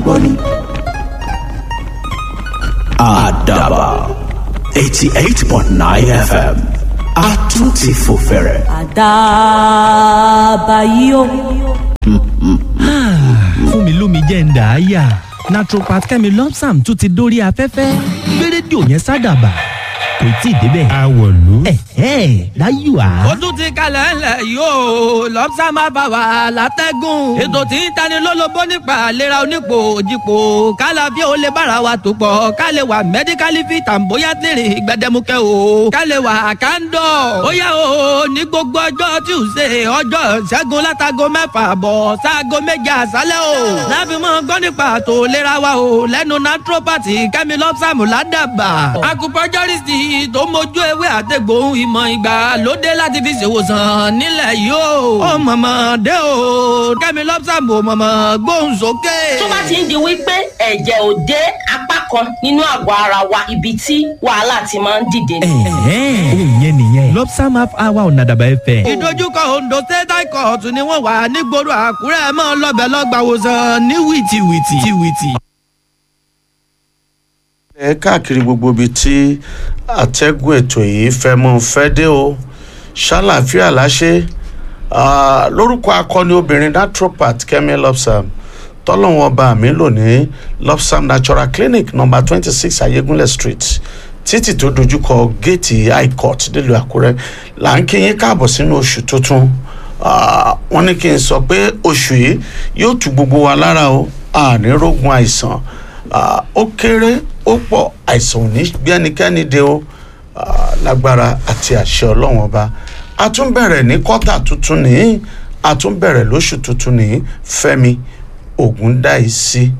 gbọ́ ni. àdàbà eighty eight point nine fm a tún ti fò fẹ̀rẹ̀. àdàbà yìí o. fún mi lómi jẹ́ ń dà á yà naturopath kẹ́mi lọ́psàm tún ti dórí afẹ́fẹ́ gbé rédíò yẹn sádàbà kò tí ì débẹ̀. àwọ̀lú. ẹ̀hẹ́ láyò á. ó tún ti kalẹ̀ ńlẹ̀ yóò lọ́pṣà máa bá wa látẹ́gùn. ètò tí ń tani lólobó nípa àlera onípò òjìpò kálá bí ó lè bára wa tó pọ̀ ká lè wà mẹ́díkálì fi tàǹbóyá tèrè gbẹdẹmukẹ́ o ká lè wà kándọ̀. ó yá o ní gbogbo ọjọ́ tuesday ọjọ́ ṣẹ́gun látago mẹ́fà bọ̀ sáago méje àṣálẹ́ o. láfi mọ́ gbọ́ nípa àtò ìlera wa o lẹ́nu naturopathy kẹ́mi lọ́pṣàmù ládàbà. acupuncturist tó mójú ewé àtẹ̀gbòhun ìmọ̀ ìgbà lóde láti fi ṣèwòsàn nílẹ̀ yìí o. ó mọ̀mọ́ dé o kẹ́mi lọ́pṣàmù mọ̀mọ́ gbóhùn sókè. tó bá ti ń di wípé ẹ̀jẹ̀ ò dé apá kan nínú àgọ́ ara wa ibi tí wàhálà ti máa ń dìde ni. ẹ̀hẹ́ òun yẹn nìyẹn lọ́psàm half hour ọ̀nà àdàbà ẹ̀fẹ̀. ìdojúkọ ondo state high court ni wọ́n wà nígboro àkúrẹ́ mọ́ lọ́bẹ̀ lọ́gbàwòsàn ní wìtìwìtì. wìtìwìtì. ẹ káàkiri gbogbo ibi tí àtẹ́gùn ètò yìí fẹ́ mọ́ fẹ́ dé o ṣàlàáfíà láṣẹ Ah, lórúkọ akọni obìnrin naturopath kemi lopsam tọ́lọ́wọ́n bá mi lò ní lopsam natural clinic number twenty six ayégunlẹ̀ street títì tó dojúkọ géètì high court nílùú àkúrẹ́ là ń kí yín káàbọ̀ sínú oṣù tuntun Ah, wọ́n ní kí n sọ pé oṣù yìí yóò tu gbogbo wa lára o àní rógun àìsàn Ah, ó kéré ó pọ̀ àìsàn ò ní gbé ẹnikẹ́ni dé o Ah, lágbára àti àṣẹ ọlọ́wọ́n ọba a tún bẹ̀rẹ̀ ní kọ́tà tuntun ní a tún bẹ̀rẹ̀ lóṣù tuntun ní fẹ́mi ògúndáìsí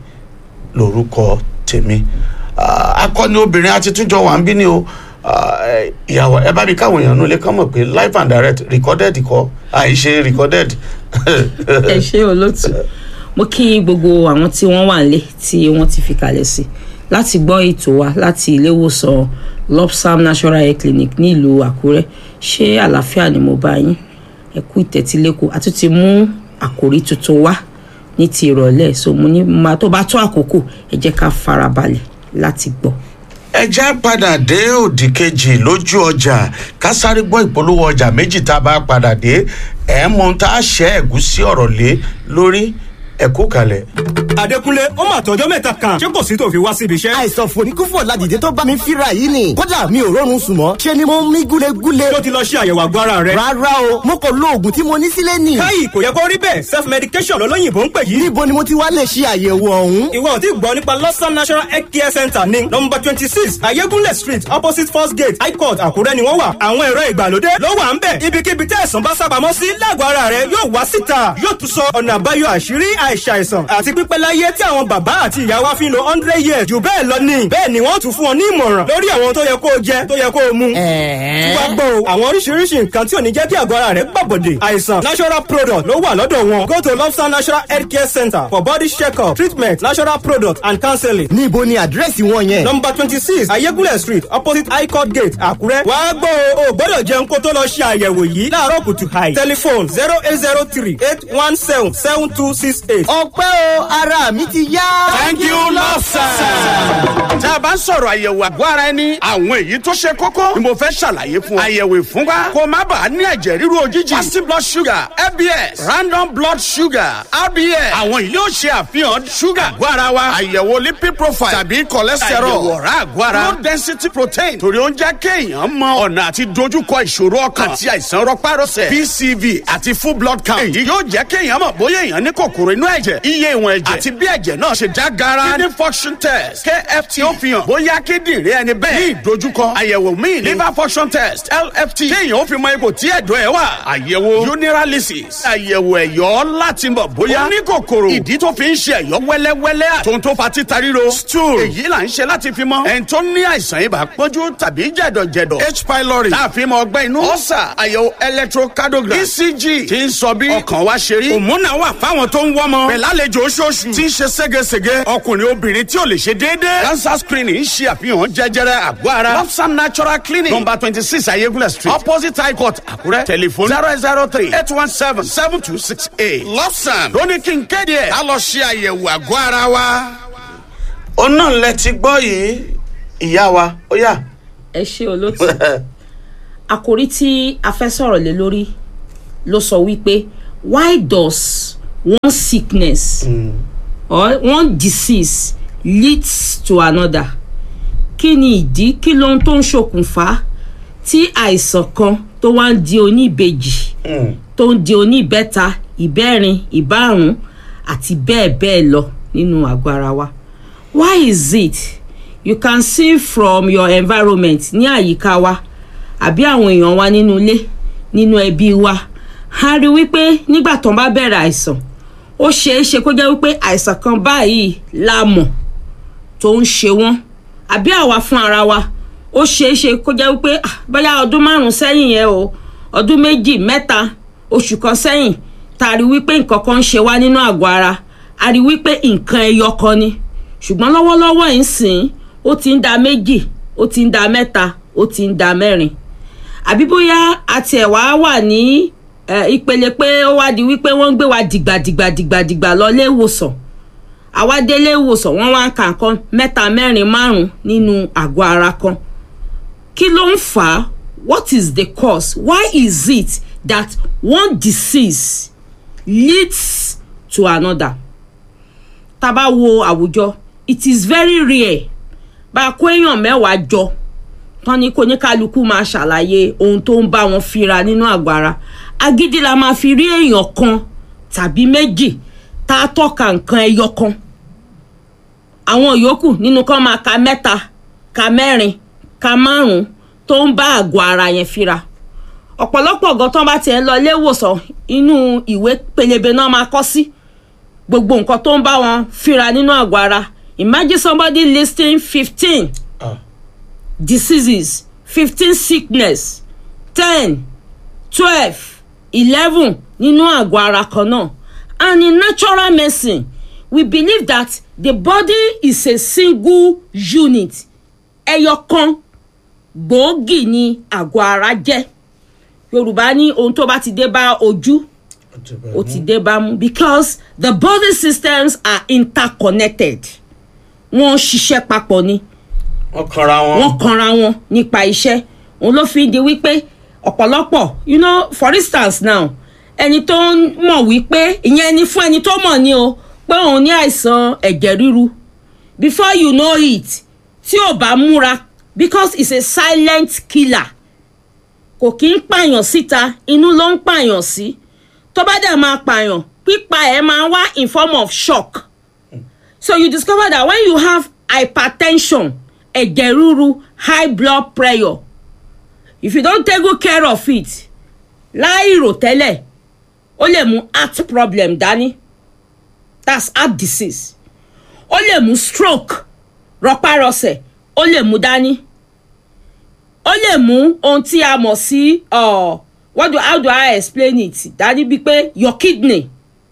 lórúkọ tèmi Ah, akọni obìnrin àti túnjọ wà ń bí ni o Ah, eh, ìyàwó ẹ bá mi káwọn èèyàn nulẹ̀ kán mọ̀ pé live and direct recorded kọ́ àìṣe recorded. ẹ ṣe olóòtú mo kí gbogbo àwọn tí wọ́n wà nílé tí wọ́n ti fi kalẹ̀ sí láti gbọ́ ètò wa láti ilé ìwòsàn lopsam national health clinic ní ìlú àkúrẹ́ ṣé àlàáfíà ni mo bá yín ẹ kú ìtẹ́tílẹ́kọ̀ a tún ti mú àkòrí tuntun wá ní ti ìrọ̀lẹ́ so mo ní máa tó bá tó àkókò ẹ jẹ́ ká farabalẹ̀ láti gbọ́. ẹ já padà dé òdì kejì lójú ọjà ká sáré gbọ́ ìpolówó ọjà méjì tá a bá padà dé ẹ̀ mọ ohun tá a ṣẹ́ ẹ̀gúsí ọ̀rọ̀ lé lórí ẹ̀kú kalẹ̀. Adékúnlé ó mà tọjọ́ mẹ́ta kan ṣé kò sí tó fi wá síbi iṣẹ́. àìsàn fòníkúfò ládìde tó bá mi fíra yìí ni kódà mi ò rọrùn sùn mọ́ ṣe ni mo ń mí gúlegúle. tó ti lọ ṣe àyẹ̀wò àgọ́ ara rẹ. rárá o mo kò lo oògùn tí mo ní sílé nì. káyì kò yẹ kó rí bẹ́ẹ̀ self medication lọ́lọ́yìnbó ń pè yìí. níbo ni mo ti wá lè ṣe àyẹ̀wò ọ̀hún. ìwọ ò tí gbọ́ nípa lọ́sàn national health care center ní nọmba twenty six ayégúnlẹ̀ street opposite first gate high court àkúrẹ́ ni wọ́n wà. àwọn ẹ̀rọ ìgbàlódé ló wà ń bẹ̀. ibikíbi tẹ́ ẹ̀sán bá sábàámọ́ sí lágọ̀ọ́ ara rẹ yóò wá síta yóò tún sọ ọ̀nà àbáyọ àṣírí àìsàìsàn àti pípẹ́ láyé tí àwọn bàbá àti ìyá wa fi ń lo hundred years jù bẹ́ẹ̀ lọ ni. bẹ́ẹ̀ ni wọ́n tún fún ọ ní ìmọ̀ràn lórí àwọn tó yẹ kó o jẹ tó yẹ kó o mu. tí wàá gbọ́ o àwọn oríṣiríṣi nǹkan tí ò ní jẹ́ kí àgọ́ ara rẹ̀ gbàbọ̀dè. àìsàn natural product ló wà lọ́dọ̀ wọn. go to lobster natural health care center for body check-up treatment natural product and counseling. níbo ni àdírẹ́sì wọn yẹn. number twenty six ayégúnlẹ̀ street opposite high court gate àkúrẹ́. wàá gbọ́ o ò gbọ́dọ̀ jẹun kó tó lọ ṣe àyẹ̀wò yìí láàárọ̀ kùtù hàì. telephone zero eight zero three eight one seven seven two six eight. ọpẹ́ o ara mi ti yá. thank you lọ́sàn. tá a bá ń sọ̀rọ̀ àyẹ̀wò àgọ́ ara ẹni àwọn èyí tó ṣe kókó ni mo fẹ́ ṣàlàyé fún ọ. àyẹ̀wò ìfúnpá kó má bàa ní ẹ̀jẹ̀ ríru òjijì. fasting blood sugar fbs random blood sugar rbs àwọn yìí yóò ṣe àfihàn sugar àgọ́ ara wa. àyẹ̀wò lipid profile tàbí cholesterol àyẹ̀wò ọ̀rá àgọ́ ara low density protein torí ó ń jẹ́ kéèyàn mọ ọ̀nà àti dojúkọ ìṣòro ọkàn àti àìsàn rọpárọsẹ̀ pcv àti full blood count. èyí yóò jẹ́ kéèyàn mọ̀ bóyá èèyàn ní kòkòrò inú ẹ̀jẹ̀ iye ìwọ̀n ẹ̀jẹ̀ àti bí ẹ̀jẹ̀ náà ṣe já gara kidney function test kft ó fi hàn bóyá kíndìnrín ẹni bẹ́ẹ̀ ní ìdojúkọ àyẹ̀wò míì ní liver function test lft kéèyàn ó fi mọ ipò tí ẹ̀dọ̀ ẹ̀ wà àyẹ̀wò urinalysis àyẹ̀wò ẹ̀yọ́ láti mọ̀ bóyá ó ní kòkòrò ìdí tó fi ń ṣe ẹ̀yọ́ wẹ́lẹ́wẹ́lẹ́ àtòun tó fa títa ríro stool èyí là ń ṣe láti fi mọ ẹni tó ní àìsàn ibà pọ́njú tàbí jẹ̀dọ̀jẹ̀dọ̀ h pylori tá a fi mọ ọgbẹ́ inú ọ̀sà àyẹ̀wò electrocardiogram ecg ti ń sọ bí ọkàn wa ṣe rí òmùnà wà fáwọn tó ń wọ́mọ bímọ pẹ̀lú àlejò oṣooṣù tí ń ṣe ségesège ọkùnrin obìnrin tí ò lè ṣe déédéé cancer screening ń ṣe àfihàn jẹjẹrẹ àgọ́ ara lopsam natural clinic number twenty six ayégúnlẹ̀ street opposite high court àkúrẹ́ telephone zero zero three eight one seven seven two six eight lopsam lóní kí n kéde ẹ̀ á lọ ṣe àyẹ̀wò àgọ́ ara wa. ó náà lẹ ti gbọ́ yìí ìyá wa ó yà. ẹ ṣe olóòtú àkòrí tí a fẹ́ sọ̀rọ̀ lé lórí ló sọ wípé why does one sickness mm. or one disease leads to another kí ni ìdí kí ló ń tó ń ṣokùnfà tí àìsàn kan tó wá ń di oníbejì tó ń di oníbẹ́ta ìbẹ́rin ìbárùn àti bẹ́ẹ̀ bẹ́ẹ̀ lọ nínú àgọ́ ara wa why is it you can see from your environment ní àyíká wa àbí àwọn èèyàn wa nínú ilé nínú ẹbí wa a rí wípé nígbà tó ń bá bẹ̀rẹ̀ àìsàn ó ṣeé ṣe kó jẹ́ wípé àìsàn kan báyìí la mọ̀ tó ń ṣe wọ́n àbí àwa fún ara wa ó ṣeé ṣe kó jẹ́ wípé bóyá ọdún márùn-ún sẹ́yìn yẹn o ọdún méjì mẹ́ta oṣù kan sẹ́yìn tá a rí wípé nǹkan kan ń ṣe wá nínú àgọ́ ara a rí wípé nǹkan ẹyọ kan ni ṣùgbọ́n lọ́wọ́lọ́wọ́ yìí sìn ó ti ń da méjì ó ti ń da mẹ́ta ó ti ń da mẹ́rin àbí bóyá àti ẹ̀ wá wà ní ìpele pé ó wá di wípé wọ́n ń gbé wa dìgbàdìgbàdìgbàdìgbà lọ ilé ìwòsàn àwa dé ilé ìwòsàn wọ́n wá ń kà nǹkan mẹ́ta mẹ́rin márùn-ún nínú àgọ́ ara kan kí ló ń fà á what is the cause why is it that one disease leads to another tá a bá wo àwùjọ it is very rare bá a kó èèyàn mẹ́wàá jọ tán ní kó ní kálukú máa ṣàlàyé ohun tó ń bá wọn fira nínú àgọ́ ara agídí la máa fi rí èèyàn kan tàbí méjì tá a tọ́ka nǹkan ẹyọ kan àwọn yòókù nínú kan máa ka mẹ́ta ka mẹ́rin ka márùn-ún tó ń bá àgọ́ ara yẹn fira ọ̀pọ̀lọpọ̀ ọ̀gán tán bá tiẹ̀ lọ ilé ìwòsàn inú ìwé pélébé náà máa kọ́ sí gbogbo nǹkan tó ń bá wọn fira nínú àgọ́ ara imagine somebody listing fifteen diseases fifteen sickness ten twelve eleven nínú àgọ́ ara kan náà and in natural medicine we believe that the body is a single unit ẹyọ kan gbòógì ni àgọ́ ara jẹ́ yorùbá ní ohun tó bá ti dé bá ojú ó ti dé bá mú because the body systems are interconnected wọ́n ṣiṣẹ́ papọ̀ ni wọ́n kanra wọn. wọ́n kanra wọn nípa iṣẹ́ òun ló fi di wípé ọ̀pọ̀lọpọ̀ you know for instance now ẹni tó ń mọ̀ wípé ìyẹn ni fún ẹni tó mọ̀ ni o pé òun ní àìsàn ẹ̀jẹ̀ ríru before you know it tí ò bá múra because it's a silent killer kò kí ń pààyàn síta inú ló ń pààyàn sí tó bá dẹ̀ máa pààyàn pípa ẹ̀ máa wá in form of shock so you discover that when you have hypertension ẹ̀jẹ̀ ríru high blood pressure if you don take good care of it láì rò tẹ́lẹ̀ ó lè mú heart problem dání that's heart disease ó lè mú stroke rọpárọsẹ̀ ó lè mú dání ó lè mú ohun tí a mọ̀ sí uh, what do how do I explain it dání bíi pé your kidney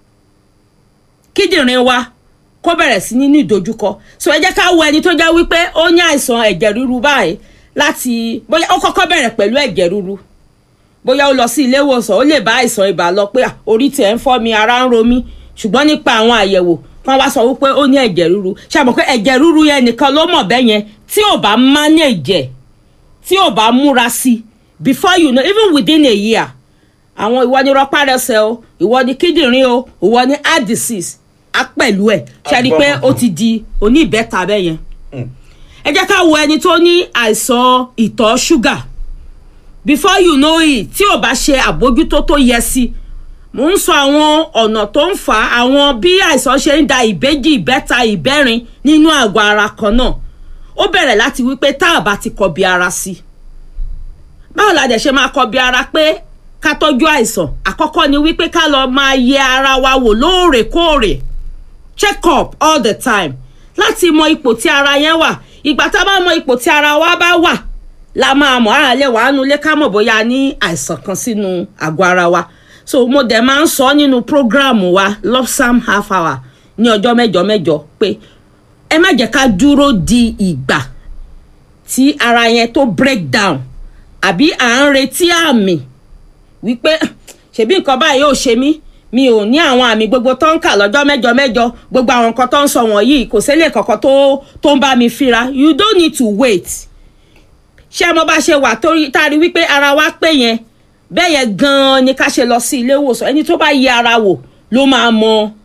kíndìnrín wa kó bẹ̀rẹ̀ sí ní ní ìdojúkọ so ẹ jẹ́ ká wo ẹni tó jẹ́ wípé ó ní àìsàn ẹ̀jẹ̀ ríru báyìí láti bóyá ó kọ́kọ́ bẹ̀rẹ̀ pẹ̀lú ẹ̀jẹ̀ ríru bóyá ó lọ sí ilé ìwòsàn ó lè bá àìsàn ibà lọ pé orí tiẹ̀ ń fọ́ mi ara ń ro mí ṣùgbọ́n nípa àwọn àyẹ̀wò kan wá sọ wípé ó ní ẹ̀jẹ̀ ríru ṣàmọ̀ pé ẹ̀jẹ̀ ríru yẹn nìkan ló mọ̀ bẹ́ẹ̀ yẹn tí ò bá manage tí ò bá múra sí before you know even within a year àwọn ìwọ ni rọpárẹsẹ o ìwọ ni kíndìnrín o ìwọ ni heart disease á pẹ̀lú ẹ̀ ṣe rí i pé ó ti di oníbẹ̀ta bẹ́ẹ̀ yẹn ẹ jẹ́ ká wo ẹni tó ní àìsàn ìtọ̀ ṣúgà before you know it tí ò bá ṣe àbójútó tó yẹ sí mò ń sọ àwọn ọ̀nà tó ń fà á àwọn bí àìsàn ṣe ń da ìbejì ìbẹ́ta ìbẹ́rin nínú àgọ́ ara kan náà ó bẹ̀rẹ̀ láti wípé tá a bá ti kọbi ara sí báwo la dẹ̀ ṣe máa kọbi ara pé ká tọ́jú àìsàn àkọ́kọ́ ni wípé ká lọ máa yẹ ara wa wò lóòrèkóòrè check up all the time láti mọ ipò tí ara yẹn wà ìgbà tá a bá mọ ipò tí ara wa bá wà la máa mọ̀ ara lè wàá nulẹ̀ ká mọ̀ bóyá ní àìsàn kan sínú àgọ́ ara wa so mo dẹ̀ máa ń sọ nínú prógráàmù wa lopsam half hour ní ọjọ́ mẹ́jọ mẹ́jọ pé ẹ má jẹ́ ká dúró di ìgbà tí ara yẹn tó break down àbí à ń retí àmì wípé ṣebí nǹkan báyìí ò ṣe mí mi ò ní àwọn àmì gbogbo tó ń kà lọ́jọ́ mẹ́jọ mẹ́jọ gbogbo àwọn nǹkan tó ń sọ wọ̀nyí kò sílẹ̀ kankan tó tó ń bá mi fíra you don't need to wait ṣé mo bá ṣe wà torí tá a rí wípé ara wa pé yẹn bẹ́ẹ̀ yẹn gan-an ni ká ṣe lọ sí ilé ìwòsàn ẹni tó bá yẹ ara wò ló máa mọ